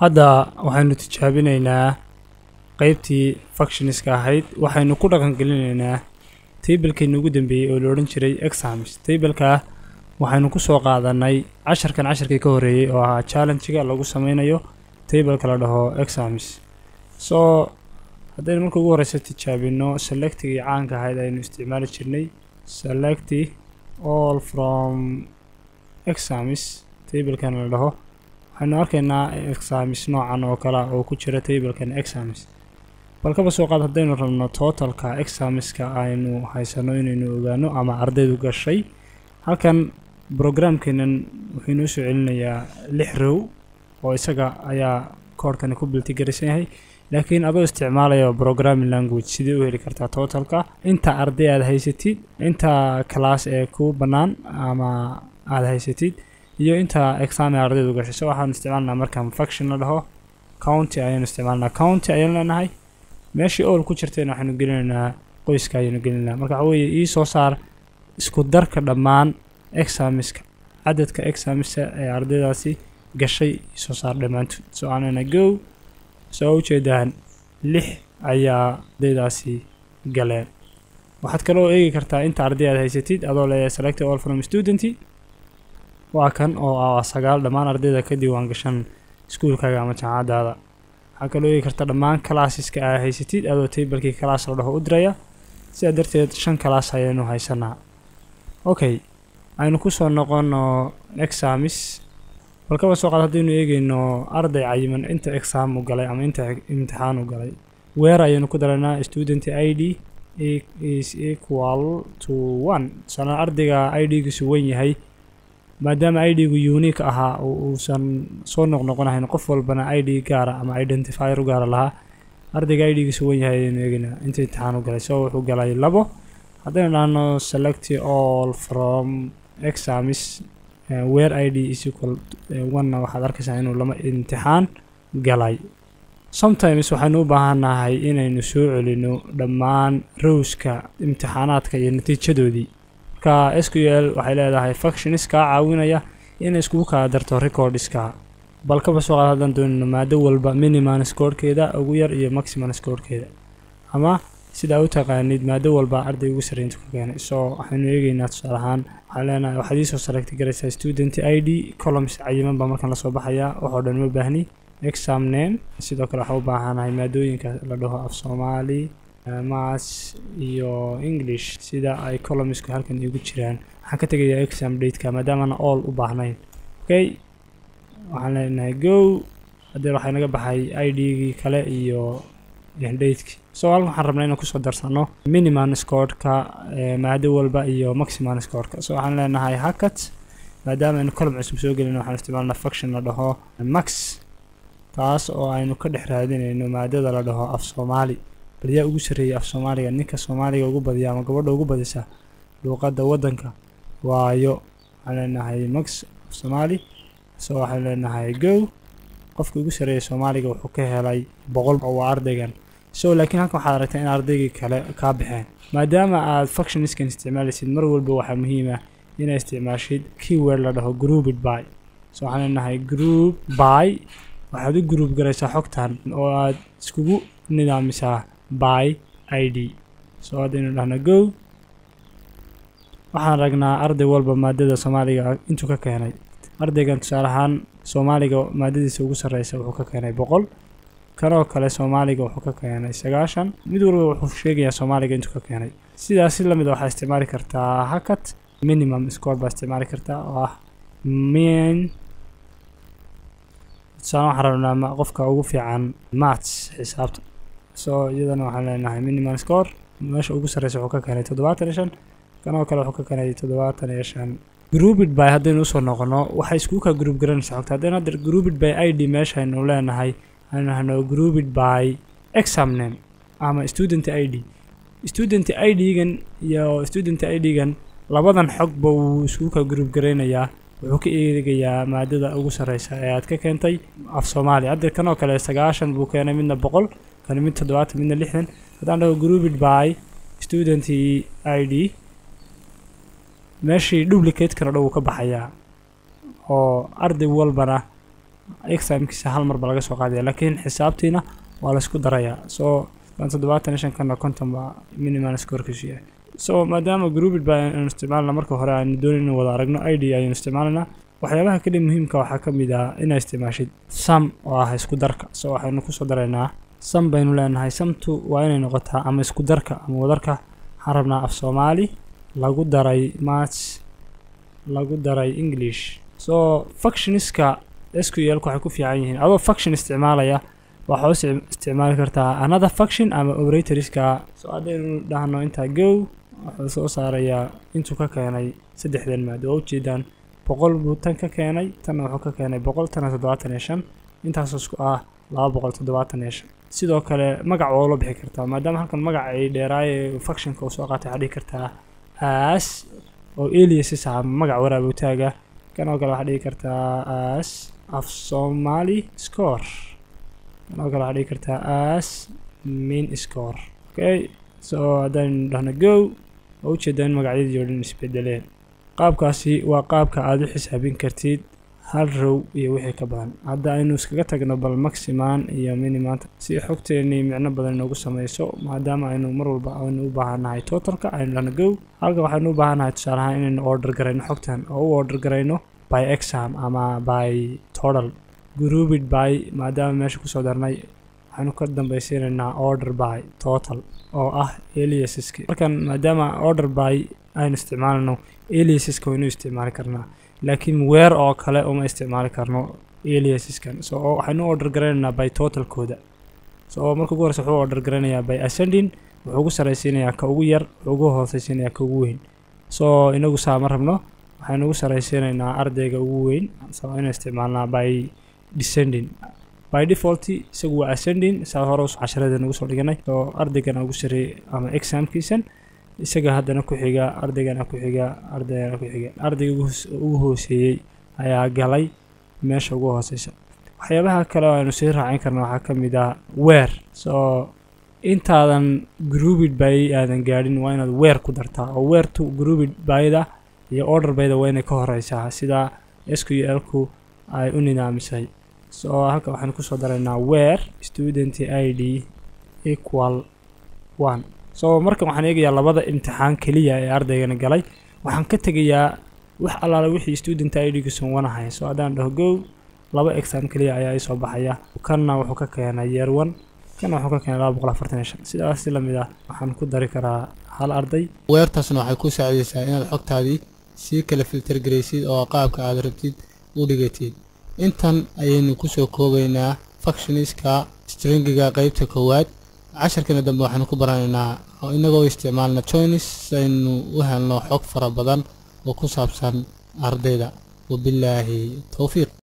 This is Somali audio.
hadda waxaynu tijaabinaynaa qeybtii functionska ahayd waxaynu ku dhaqangelinaynaa tablekaynu ugu dambeeyey oo la odhan jiray exams tableka waxaynu ku soo qaadanay casharkan casharkii ka horreeyey oo ahaa challengiga lagu sameynayo tableka la dhaho exams so haddaynu marka ugu horeysa tijaabino selectigii caanka ahayd aynu isticmaali jirnay select all from exams tablekan la dhaho waxaynu arkaynaa exams noocan oo kale oo ku jira tablekan exams bal kaba soo qaad haddaynu rabno totalka examska aynu haysano inaynu ogaano ama ardaydu gashay halkan programkeenan wuxuu inoo soo celinayaa lix row oo isaga ayaa koorhkani ku biltigarisan yahay laakiin adoo isticmaalaya programming language sidee u heli kartaa totalka inta arday aad haysatid inta class ee ku bannaan ama aad haysatid iyo inta exam ee ardaydu gashay so waxaanu isticmaalnaa markaan function la dhaho county ayaanu isticmaalnaa county ayaan leenahay meeshii ool ku jirtayna waxaynu gelinaynaa qoyska ayaynu gelinaynaa marka waxa weeye ii soo saar isku darka dhammaan examiska cadadka examisa ee ardaydaasi gashay isoo saar dhammaantood so aanana go soo ujeedaan lix ayaa ardaydaasi galeen waxaad kaloo eegi kartaa inta arday aad haysatid adoo leeyahay select all from student waa kan oo ah sagaal dhammaan ardayda ka diiwaan gashan iskuulkaaga ama jaamacadaada waxaa kaloo eegi karta dhammaan classeska aad haysatid adoo tablekii class la dhaho u diraya sidaa darteed shan class ayaynu haysanaa okay aynu kusoo noqono examis bal kaba soo qaad haddaynu eegeyno arday cayiman inta exam u galay ama inta imtixaan u galay weer ayaynu ku daraynaa student i d is equal to one tusaale ardayga i d-giisu wen yahay maadaama i d-gu unique ahaa uusan soo noqnoqonahayn qof walbana i d gaara ama identifier u gaara lahaa ardayga i d-giisu wen yahay ayaynu eegeynaa inta imtixaan u galay so wuxuu galay labo haddaynu dhahno select all from examis weer i d is equal one waxaad arkaysaa inuu lama imtixaan galay sometimes waxaynu u baahannahay inaynu soo celino dhammaan rowska imtixaanaadka iyo natiijadoodii marka s q l waxay leedahay functions kaa caawinaya inay iskugu kala darto recordska bal kaba soo qaad haddaan doonino maado walba miniman scorekeeda ugu yar iyo maximan scorekeeda ama sidaa u taqaanid maado walba arday ugu sarreyntu ka keenay so waxaynu eegeynaa tusaale ahaan waxaan leenahay waxaad iisoo select garaysaa student i d columns cayiman baa markaan lasoo baxayaa waxoo dhan ma baahni exam name sidoo kale waxaa u baahanahay maadooyinka la dhaho af soomaali maths iyo english sida ay columnsku halkan igu jiraan waxaan ka tegayaa exam dateka maadaamana all u baahnayn okay waxaan leenahay go haddee waxaa naga baxay i d-gii kale iyo dateki so halkan waxaan rabnaa inaan kusoo darsano miniman scoreka maado walba iyo maximan scoreka so waxaan leenahay hacket maadaama aynu column cusub soo gelino waxaan isticmaalnaa function la dhaho max taas oo aynu ka dhex raadinayno maadada la dhaho af soomaali bal yaa ugu sarreeyay af soomaaliga ninka soomaaliga ugu badiya ama gabadha ugu badisa luuqadda waddanka waayo waxaan leenahay max af soomaali so waxaan leenahay go qofka ugu sarreeya soomaaliga wuxuu ka helay boqol oo waa ardaygan so laakiin halkan waxaad aragtaa in ardaygii kale kaa baxeen maadaama aad functionskan isticmaalaysid mar walba waxaa muhiim ah inaad isticmaashid keyword la dhaho grouped by so waxaan leenahay group by waxaad u group garaysaa xogtan oo aad iskugu nidaamisaa by i d so haddaynu dhahno go waxaan ragnaa arday walba maadada soomaaliga intuu ka keenay ardaygan tusaale ahaan soomaaliga maadadiisa ugu sarreysa wuxuu ka keenay boqol kanoo kale soomaaliga wuxuu ka keenay sagaashan mid walba wuxuu sheegayaa soomaaliga intuu ka keenay sidaas si lamid a waxaa isticmaali kartaa hacket minimum score baa isticmaali kartaa oo ah min tusaale waxaan rabnaa qofka ugu fiican maths xisaabta so iyadana waxaan leenahay minimum score meesha ugu sarreysa wuxuu ka keenay toddobaatan iyo shan kanoo kale wuxuu ka keenay toddobaatan iyo shan grouped by haddaynu usoo noqono waxay iskugu kaa group garanaysaa xogta haddaynu hadda grouped by i d meeshaynu leenahay aynu nahno grouped by exam name ama student i d student i d-gan iyo student i d-gan labadan xogba wuu iskugu kaa group garaynayaa wuxuu ka eegayaa maadada ugu sarreysa ee aad ka keentay af soomaali hadda kanoo kale sagaashan buu keenay midna boqol kan mid toddobaatan midna lixdan haddaan dhaho grouped by student i d meeshii duplicate-kana dhow ka baxayaa oo arday walbana examkiisa hal mar ba laga soo qaadaya laakiin xisaabtiina waa laysku darayaa soo kan toddobaatan iyo shan kana konton baa minimal scorekiisu yahay so maadaama groupid ba aynu isticmaalna marka hore aynu doonin inuu wada aragno id ayaynu isticmaalanaa waxyaabaha kale muhiimka waxaa ka mid ah inaa isticmaashid sam oo ah isku darka so waxaynu kusoo daraynaa sam baynu leenahay samtu waa inay noqotaa ama isku darka ama wadarka waxaan rabnaa af soomaali lagu daray maths lagu daray english so functionska sqlku waxay ku fiican yihiin adoo function isticmaalaya waxaa u isticmaali kartaa another function ama operatorska so haddaynu dhahno intaa go wuxuu soo saarayaa intuu ka keenay saddexdan maad waa ujeedaan boqol buu tan ka keenay tanna wuxuu ka keenay boqol tana toddobaatan iyo shan intaasoo isku ah laba boqol toddobaatan iyo shan sidoo kale magac waa loo bixi kartaa maadaama halkan magac ay dheeraaye functionka uu soo qaatay waxaa dhihi kartaa as oo aliasis ah magac waraabutaaga kan oo kale waxaa dhihi kartaa as af somali score kan oo kale waxaa dhihi kartaa as main score okay so haddaynu dhahno go oo ujeedaa in magacyadii oo dhan isbedeleen qaabkaasi waa qaabka aada u xisaabin kartid hal row iyo wixii ka badan hadda aynu iskaga tagno bal maximan iyo minimanta si xogteennii micno badan inoogu sameyso maadaama aynu mar walba aynu u baahannahay totalka aynu dhahno go halka waxaynu u baahannahay tusaale ahaan inaynu order garayno xogtan oo u order garayno by exam ama by total groupid by maadaama meesha kusoo darnay waxaynu ka dambaysiinaynaa order by total oo ah aliasaski markan maadaama order by aynu isticmaalano aliasaska waynu isticmaali karnaa laakiin weer oo kale uma isticmaali karno aliasiskan so waxaynu order garaynaynaa by totalkooda so marka ugu horeysa wuxuu order garaynayaa by ascending wuxuu ugu saraysiinayaa ka ugu yar wuxuu ugu hooseysiinayaa ka ugu weyn so inagu saa ma rabno waxaynu ugu saraysiinaynaa ardayga ugu weyn so inaan isticmaalnaa by descending by default isagu waa ascending saa hore casharada nagu soo dhiganay oo ardaygana ugu sareeyay ama examkiisan isaga haddana ku xiga ardaygana ku xiga ardaygana ku xiga ardayga ugu hooseeyey ayaa galay meesha ugu hooseysa waxyaabaha kale oo aynu sii raacin karna waxaa ka mid ah weer so intaadan groupid by aadan gaadhin waa inaad weer ku dartaa oo weertu groupid byda iyo order byda waa inay ka horeysaa sida sqlku ay u nidaamisay so halka waxaan kusoo daraynaa weer student i d equal one so markan waxaan eegayaa labada imtixaan keliya ee ardaygana galay waxaan ka tegayaa wax allaala wixii student i d gusan wanahay so haddaan dhaho go laba exam keliya ayaa isoo baxaya kanna wuxuu ka keenay year one kanna wuxuu ka keenay laba boqol afartan iyo shan sidaas si lamid ah waxaan ku dari karaa hal arday weertaasna waxay ku saacidaysaa inaad xogtaadii sii kala filter garaysid oo qaabka aad rabtid u dhigatid intan ayaynu kusoo koobaynaa functioniska stringiga qeybta koowaad casharkana dambe waxaanu ku baranaynaa oo inagoo isticmaalna joinis si aynu u helno xog fara badan oo ku saabsan ardayda wabilaahi towfiiq